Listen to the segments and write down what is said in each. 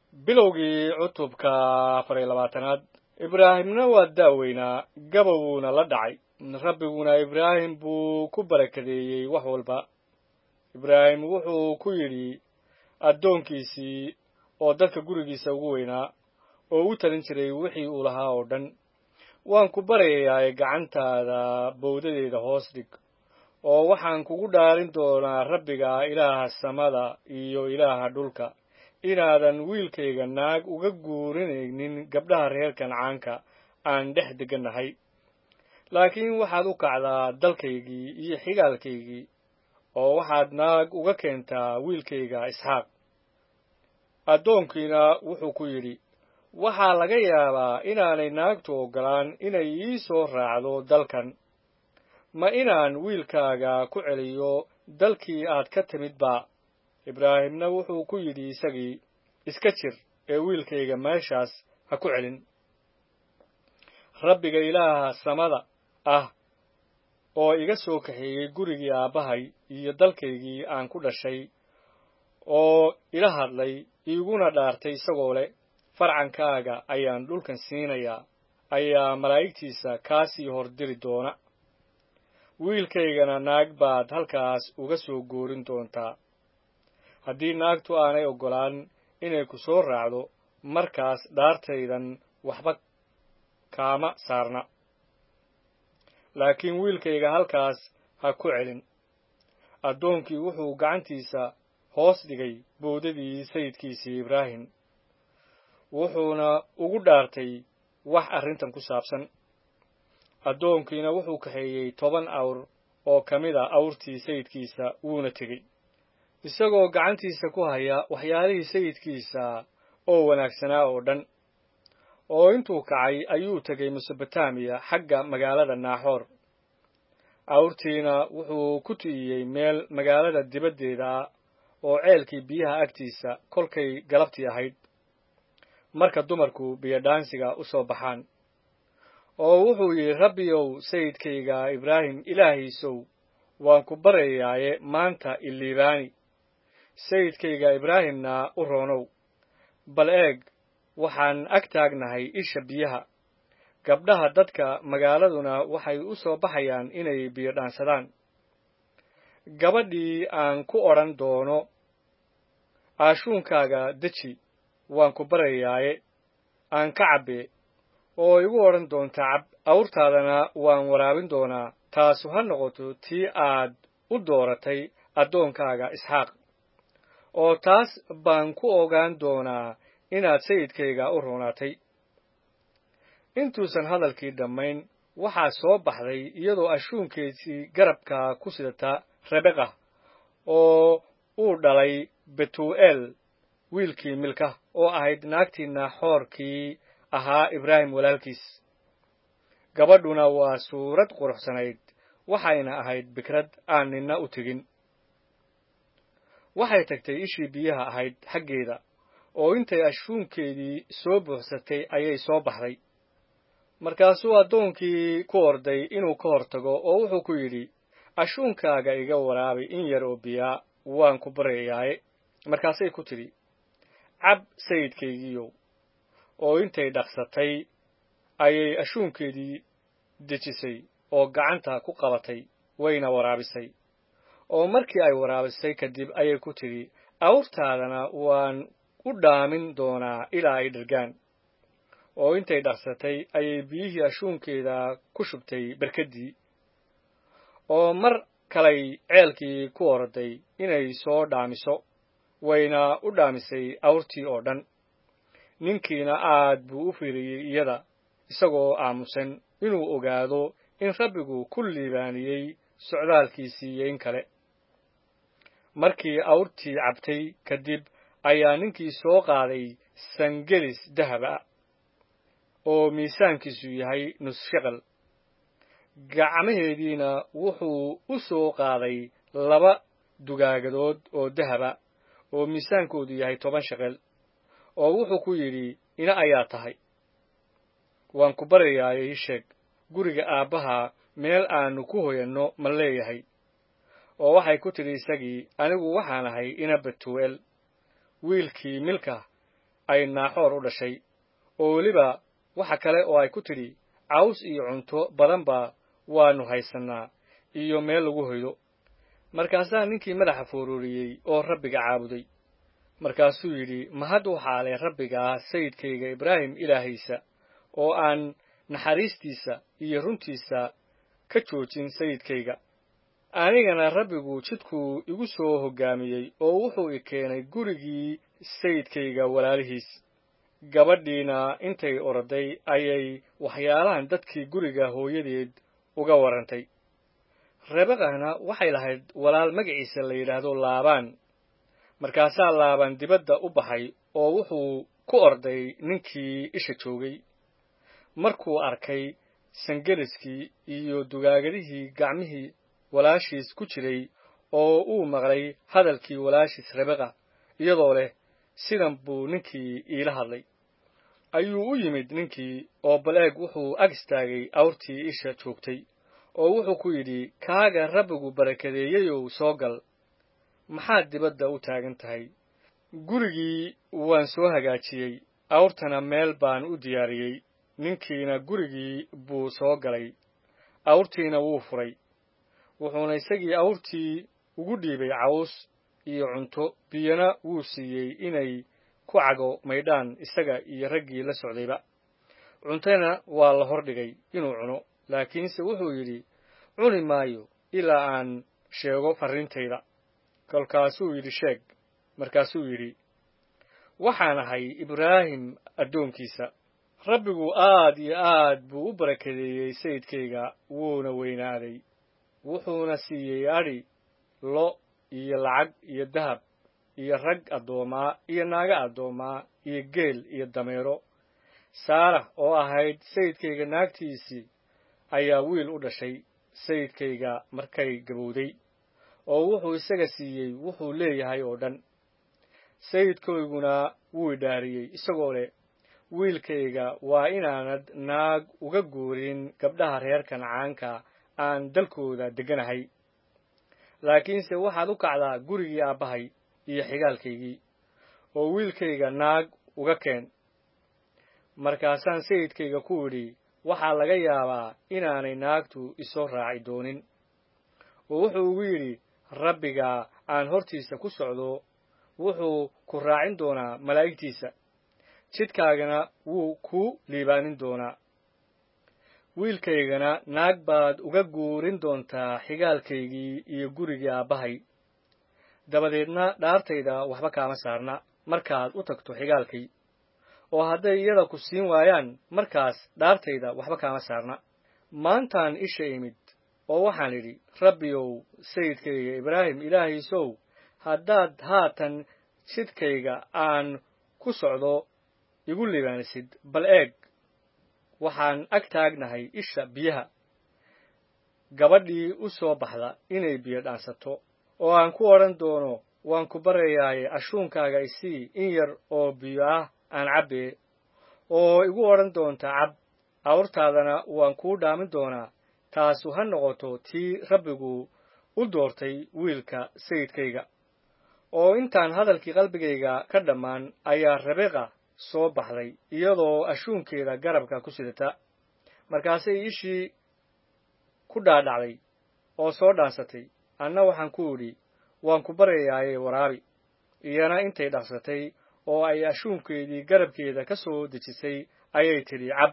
bilowgii cutubka afar iyo labaatanaad ibraahimna waa da'weynaa gabowuuna la dhacay rabbiguna ibraahim buu ku barakadeeyey wax walba ibraahim wuxuu ku yidhi addoonkiisii oo dadka gurigiisa ugu weynaa oo u talin jiray wixii uu lahaa oo dhan waan ku baryayaa gacantaada bowdadeeda hoos dhig oo waxaan kugu dhaarin doonaa rabbiga ilaaha samada iyo ilaaha dhulka inaadan wiilkayga naag uga guurinaynin gabdhaha reer kancaanka aan dhex deganahay laakiin waxaad u kacdaa dalkaygii iyo xigaalkaygii oo waxaad naag uga keentaa wiilkayga isxaaq addoonkiina wuxuu ku yidhi waxaa laga yaabaa inaanay naagtu oggolaan inay ii soo raacdo dalkan ma inaan wiilkaaga ku celiyo dalkii aad ka timid ba ibraahimna wuxuu ku yidhi isagii iska jir ee wiilkayga meeshaas ha ku celin rabbiga ilaaha samada ah oo iga soo kaxeeyey gurigii aabbahay iyo dalkaygii aan ku dhashay oo ila hadlay iiguna dhaartay isagoo leh farcankaaga ayaan dhulkan siinayaa ayaa malaa'igtiisa kaasii hordiri doona wiilkaygana naag baad halkaas uga soo goorin doontaa haddii naagtu aanay oggolaan inay ku soo raacdo markaas dhaartaydan waxba kaama saarna laakiin wiilkayga halkaas ha ku celin addoonkii wuxuu gacantiisa hoos dhigay bowdadii sayidkiisii ibraahim wuxuuna ugu dhaartay wax arrintan ku saabsan addoonkiina wuxuu kaxeeyey toban awr oo ka mid a awrtii sayidkiisa wuuna tegey isagoo gacantiisa ku haya waxyaalihii sayidkiisa oo wanaagsanaa oo dhan oo intuu kacay ayuu tegey mesobotamiya xagga magaalada naaxoor awrtiina wuxuu ku ti'iyey meel magaalada dibaddeeda ah oo ceelkii biyaha agtiisa kolkay galabtii ahayd marka dumarku biyodhaansiga u soo baxaan oo wuxuu yidhi rabbiyow sayidkayga ibraahim ilaahiisow waan ku baryayaaye maanta iliibaani sayidkayga ibraahimna u roonow bal eeg waxaan ag taagnahay isha biyaha gabdhaha dadka magaaladuna waxay u soo baxayaan inay biyo dhaansadaan gabadhii aan ku odhan doono aashuunkaaga deji waan ku baryayaaye aan ka cabbee oo igu odhan doonta cab awrtaadana waan waraabin doonaa taasu ha noqoto tii aad u dooratay addoonkaaga isxaaq oo taas baan ku ogaan doonaa inaad sayidkayga u roonaatay intuusan hadalkii dhammayn waxaa soo baxday iyadoo ashuunkeedii garabka ku sidata rebeqa oo uu dhalay betu'eel wiilkii milka oo ahayd naagtii naaxoorkii ahaa ibraahim walaalkiis gabadhuna waa suurad quruxsanayd waxayna ahayd bikrad aan ninna u tegin waxay tagtay ishii biyaha ahayd xaggeeda oo intay ashuunkeedii soo buuxsatay ayay soo baxday markaasuu addoonkii ku orday inuu ka hor tago oo wuxuu ku yidhi ashuunkaaga iga waraabi in yar oo biyaa waan ku baryayaaye markaasay ku tidhi cab sayidkaygiiyow oo intay dhaqsatay ayay ashuunkeedii dejisay oo gacanta ku qabatay wayna waraabisay oo markii ay waraabisay kadib ayay ku tidhi awrtaadana waan u dhaamin doonaa ilaa ay dhergaan oo intay dhaqsatay ayay biyihii ashuunkeeda ku shubtay berkaddii oo mar kalay ceelkii ku orday inay soo dhaamiso wayna u dhaamisay awrtii oo dhan ninkiina aad buu u fiiriyey iyada isagoo aamusan inuu ogaado in rabbigu ku liibaaniyey socdaalkiisii iyo in kale markii awrtii cabtay kadib ayaa ninkii soo qaaday sangelis dahaba oo miisaankiisu yahay nus shaqal gacmaheediina wuxuu u soo qaaday laba dugaagadood oo dahaba oo miisaankoodu yahay toban shaqel oo wuxuu ku yidhi ina ayaa tahay waan ku baryayaaye ii sheeg guriga aabbaha meel aannu ku hoyanno ma leeyahay oo waxay ku tidhi isagii anigu waxaan ahay ina betu'eel wiilkii milka ay naaxoor u dhashay oo weliba waxa kale oo ay ku tidhi caws iyo cunto badanba waannu haysannaa iyo meel lagu hoydo markaasaa ninkii madaxa foororiyey oo rabbiga caabuday markaasuu yidhi mahad waxaa leh rabbigaa sayidkayga ibraahim ilaahaysa oo aan naxariistiisa iyo runtiisa ka joojin sayidkayga anigana rabbigu jidkuu igu soo hoggaamiyey oo wuxuu i keenay gurigii sayidkayga walaalihiis gabadhiina intay oroday ayay waxyaalahan dadkii guriga hooyadeed uga warrantay rebekahna waxay lahayd walaal magaciisa la yidhaahdo laabaan markaasaa laabaan dibadda u baxay oo wuxuu ku orday ninkii isha joogay markuu arkay sangeliskii iyo dugaagadihii gacmihii walaashiis ku jiray oo uu maqlay hadalkii walaashiis rebeka iyadoo leh sidan buu ninkii iila hadlay ayuu u yimid ninkii oo bal-eeg wuxuu ag istaagay awrtii isha joogtay oo wuxuu ku yidhi kaaga rabbigu barakadeeyeyow soo gal maxaad dibadda u taagan tahay gurigii waan soo hagaajiyey awrtana meel baan u diyaariyey ninkiina gurigii buu soo galay awrtiina wuu furay wuxuuna isagii awrtii ugu dhiibay caws iyo cunto biyana wuu siiyey inay ku cago maydhaan isaga iyo raggii la socdayba cuntana waa la hordhigay inuu cuno laakiinse wuxuu yidhi cuni maayo ilaa aan sheego farriintayda kolkaasuu yidhi sheeg markaasuu yidhi waxaan ahay ibraahim addoonkiisa rabbigu aad iyo aad buu u barakadeeyey sayidkayga wuuna weynaaday wuxuuna siiyey adhi lo iyo lacag iyo dahab iyo rag addoomaa iyo naago addoomaa iyo geel iyo dameero saarax oo ahayd sayidkayga naagtiisii ayaa wiil u dhashay sayidkayga markay gabowday oo wuxuu isaga siiyey wuxuu leeyahay oo dhan sayidkayguna wuu idhaariyey isagoo leh wiilkayga waa inaanad naag uga guurin gabdhaha reer kancaanka aan dalkooda degganahay laakiinse waxaad u kacdaa gurigii aabbahay iyo xigaalkaygii oo wiilkayga naag uga keen markaasaan sayidkayga ku idhi waxaa laga yaabaa inaanay naagtu isoo raaci doonin oo wuxuu ugu yidhi rabbiga aan hortiisa ku socdo wuxuu ku raacin doonaa malaa'igtiisa jidkaagana wuu ku liibaanin doonaa wiilkaygana naag baad uga guurin doontaa xigaalkaygii iyo gurigii aabbahay dabadeedna dhaartayda waxba kaama saarna markaad u tagto xigaalkay oo hadday iyada ku siin waayaan markaas dhaartayda waxba kaama saarna maantaan isha imid oo waxaan idhi rabbiyow sayidkayga ibraahim ilaahiisow haddaad haatan jidkayga aan ku socdo igu libaanisid bal eeg waxaan ag taagnahay isha biyaha gabadhii u soo baxda inay biyo dhaansato oo aan ku odhan doono waan ku baryayaaye ashuunkaaga isii in yar oo biyo ah aan cabbee oo igu odhan doonta cab awrtaadana waan kuu dhaamin doonaa taasu ha noqoto tii rabbigu u doortay wiilka sayidkayga oo intaan hadalkii qalbigayga ka dhammaan ayaa rabeqa soo baxday iyadoo ashuunkeeda garabka ku sidata markaasay ishii ku dhaadhacday oo soo dhaansatay anna waxaan ku idhi waan ku baryayaaye waraabi iyana intay dhaqsatay oo ay ashuunkeedii garabkeeda ka soo dejisay ayay tidhi cab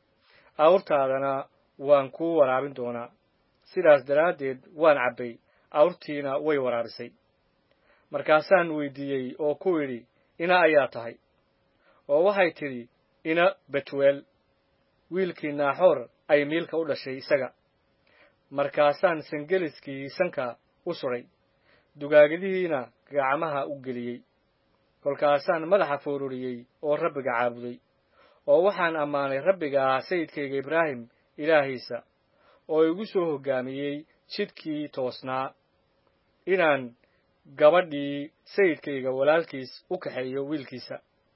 awrtaadana waan kuu waraabin doonaa sidaas daraaddeed waan cabbay awrtiina way waraabisay markaasaan weydiiyey oo ku idhi ina ayaa tahay oo waxay tidhi ina betuweel wiilkii naaxoor ay miilka u dhashay isaga markaasaan sangeliskii sanka u sudhay dugaagadihiina gacmaha u geliyey kolkaasaan madaxa foororiyey oo rabbiga caabuday oo waxaan ammaanay rabbiga sayidkayga ibraahim ilaahiisa oo igu soo hoggaamiyey jidkii toosnaa inaan gabadhii sayidkayga walaalkiis u kaxeeyo wiilkiisa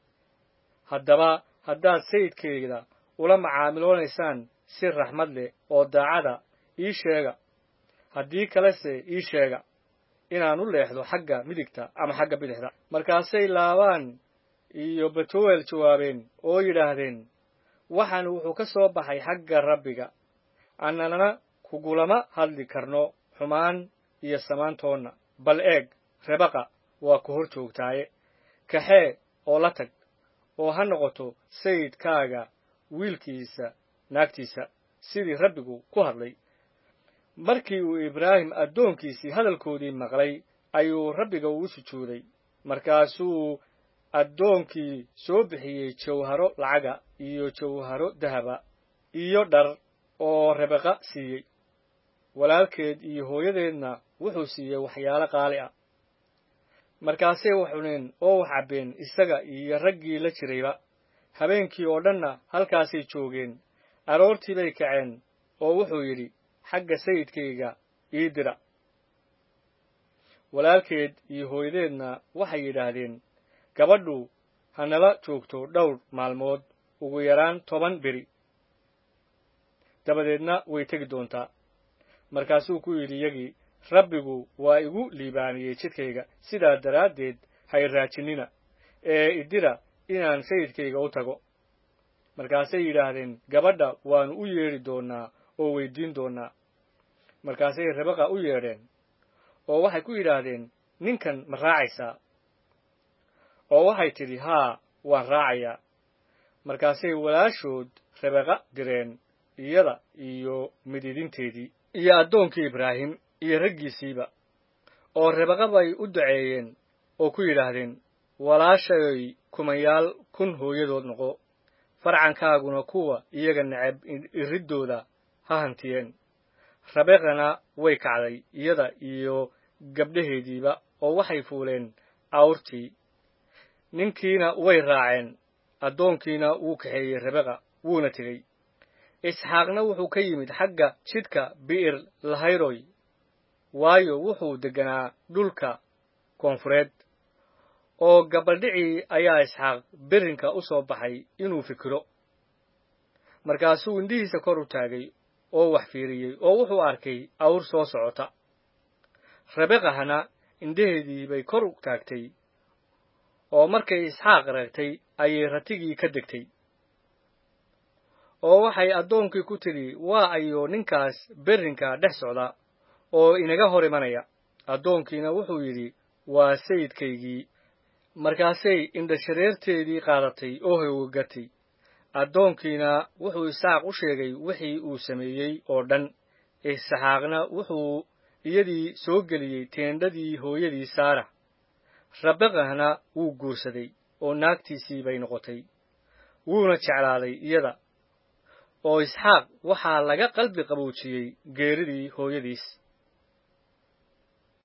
haddaba haddaad sayidkayda ula macaamiloonaysaan si raxmad leh oo daacada ii sheega haddii kalese ii sheega inaan u leexdo xagga midigta ama xagga bidixda markaasay laabaan iyo betuwel jawaabeen oo yidhaahdeen waxaan wuxuu ka soo baxay xagga rabbiga annanana kugulama hadli karno xumaan iyo samaantoonna bal eeg rebaqa waa ku hor joogtaaye kaxee oo la tag oo ha noqoto sayidkaaga wiilkiisa naagtiisa sidii rabbigu ku hadlay markii uu ibraahim addoonkiisii hadalkoodii maqlay ayuu rabbiga ugu sujuuday markaasuu addoonkii soo bixiyey jawharo lacaga iyo jawharo dahaba iyo dhar oo rebeqa siiyey walaalkeed iyo hooyadeedna wuxuu siiyey waxyaalo qaali ah markaasay wax cuneen oo wax cabbeen isaga iyo raggii la jirayba habeenkii oo dhanna halkaasay joogeen aroortii bay kaceen oo wuxuu yidhi xagga sayidkayga ii dira walaalkeed iyo hooyadeedna waxay yidhaahdeen gabadhu ha nala joogto dhowr maalmood ugu yaraan toban beri dabadeedna way tegi doontaa markaasuu ku yidhi iyagii rabbigu waa igu liibaaniyey jidkayga sidaa daraaddeed hay raajinina ee idira inaan sayidkayga u tago markaasay yidhaahdeen gabadha waannu u yeedhi doonnaa oo weyddiin doonnaa markaasay rebaqa u yeedheen oo waxay ku yidhaahdeen ninkan ma raacaysaa oo waxay tidhi haa waan raacayaa markaasay walaashood rebeqa direen iyada iyo mididinteedii iyo addoonkii ibraahim iyo raggiisiiba oo rebaqa bay u duceeyeen oo ku yidhaahdeen walaashay kumayaal kun hooyadood noqo farcankaaguna kuwa iyaga necab iriddooda ha hantiyeen rabeqana way kacday iyada iyo gabdhaheediiba oo waxay fuuleen awrtii ninkiina way raaceen addoonkiina wuu kaxeeyey rebeqa wuuna tegey isxaaqna wuxuu ka yimid xagga jidhka bi'ir lahayroy waayo wuxuu degganaa dhulka koonfureed oo gabaldhicii ayaa isxaaq berrinka u soo baxay inuu fikiro markaasuu indhihiisa kor u taagay oo wax fiiriyey oo wuxuu arkay awr soo socota rebeqahana indhaheedii bay kor u taagtay oo markay isxaaq reegtay ayay ratigii ka degtay oo waxay addoonkii ku tidhi waa ayuu ninkaas berrinka dhex socda oo inaga hor imanaya addoonkiina wuxuu yidhi waa sayidkaygii markaasay indhashareerteedii qaadatay oo hawgatay addoonkiina wuxuu isxaaq u sheegay wixii uu sameeyey oo dhan isxaaqna wuxuu iyadii soo geliyey teendhadii hooyadii saara rabeqahna wuu guursaday oo naagtiisii bay noqotay wuuna jeclaaday iyada oo isxaaq waxaa laga qalbi qaboojiyey geeridii hooyadiis